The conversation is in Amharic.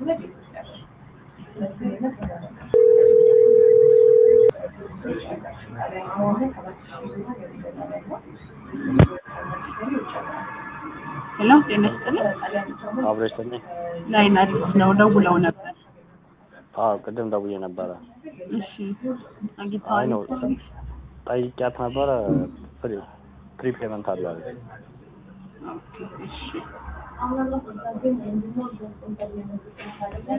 ሄሎ ጤና ይስጥልኝ። አብረሽ ተኝ ላይን አዲስ ነው ደውለው ነበር። አዎ ቅድም ደውዬ ነበረ። እሺ አይ አግኝተዋል? ነው ጠይቂያት ነበረ ፍሪ ፕሪፔመንት አለ አለች። ኦኬ እሺ